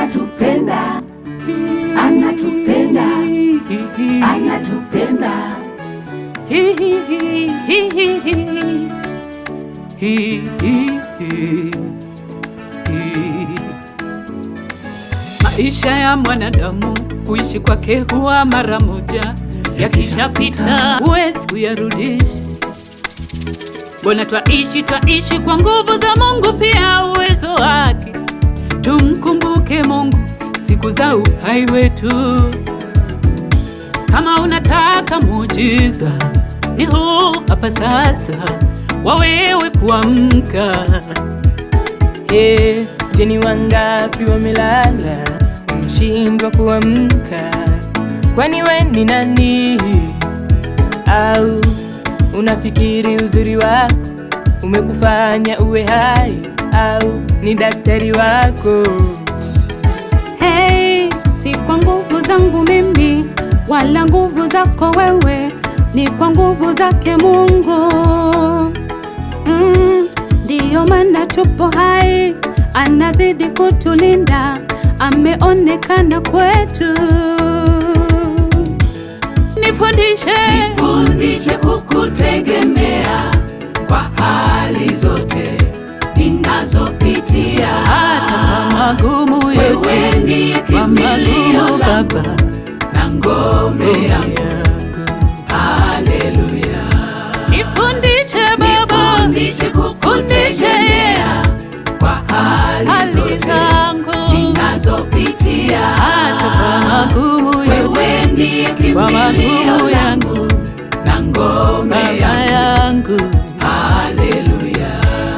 anatupenda, anatupenda, anatupenda. Maisha ya mwanadamu kuishi kwake huwa mara moja, yakishapita huwezi kuyarudisha. Mbona twaishi twaishi kwa nguvu za Mungu, pia uwezo wake. Tumkumbuke Mungu siku za uhai wetu. Kama unataka muujiza, ni huu hapa sasa, wawewe kuamka. Hey, je, ni wangapi wamelala wameshindwa kuamka? Kwani we ni nani? Au unafikiri uzuri wako umekufanya uwe hai? Au ni daktari wako? Hey, si kwa nguvu zangu mimi wala nguvu zako wewe, ni kwa nguvu zake Mungu. Mm, ndiyo maana tupo hai, anazidi kutulinda, ameonekana kwetu. Nifundishe, Fundishe kukutegemea kwa hali zote ninazopitia. hata kwa magumu Wewe yote, ndiye kwa kimbilio magumu langu Baba na ngome yangu. yangu. Haleluya. Nifundishe Baba, Fundishe kukutegemea kwa hali hali zote zangu, ninazopitia. hata kwa magumu yote, Wewe ndiye kwa kimbilio magumu langu yangu, na ngome Baba yangu. yangu. Haleluya.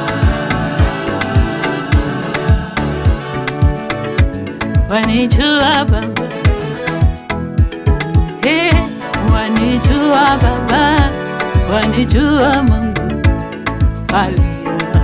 Wanijua Baba, hey, wanijua Baba, wanijua Mungu, haleluya.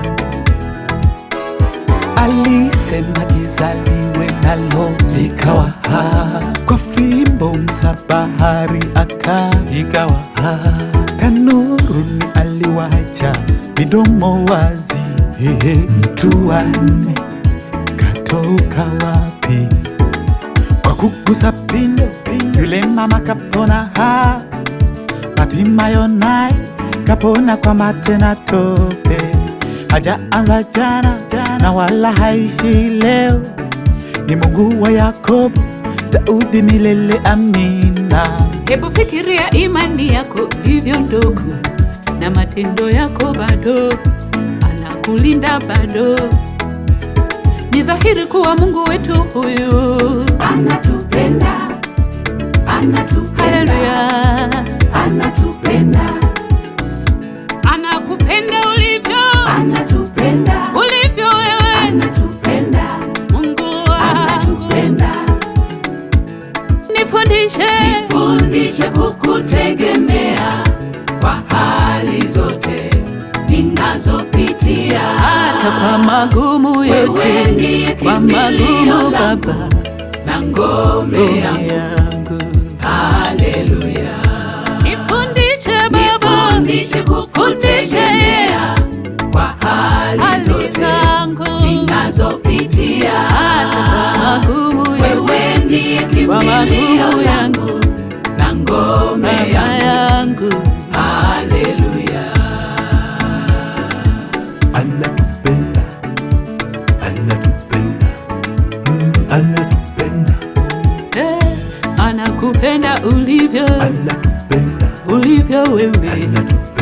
Alisema gizaliwe nalo likawa ha, kwa fimbo msabahari aka ikawa ha, tanuruni aliwacha midomo wazi. Hehe, mtu wanne katoka wapi? Kwa kugusa pindo, yule mama kapona ha, Hatimayo naye kapona kwa mate na tope, hajaanza jana na wala haishi leo. Ni Mungu wa Yakobo, Daudi milele, amina. Hebu fikiria imani yako ilivyo ndogo na matendo yako bado, anakulinda bado. Ni dhahiri kuwa Mungu wetu huyu, Anatupenda, anatupenda, haleluya, anatupenda, anakupenda ulivyo anatupenda, ulivyo wewe, anatupenda, Mungu wangu. anatupenda. Nifundishe, Fundishe kukutegemea kwa hali zote ninazopitia. hata kwa magumu Wewe yote, ndiye kwa kimbilio magumu langu Baba na ngome ngome yangu. yangu. Haleluya. Nifundishe Baba, Fundishe kukutegemea kwa hali hali zote zangu ninazopitia. hata kwa magumu yote, Wewe ndiye kwa kimbilio magumu langu yangu, na ngome Baba yangu. yangu. Haleluya. Anatupenda, anatupenda, mm, anatupenda, Eh, anakupenda ulivyo anatupenda, ulivyo wewe, anatupenda.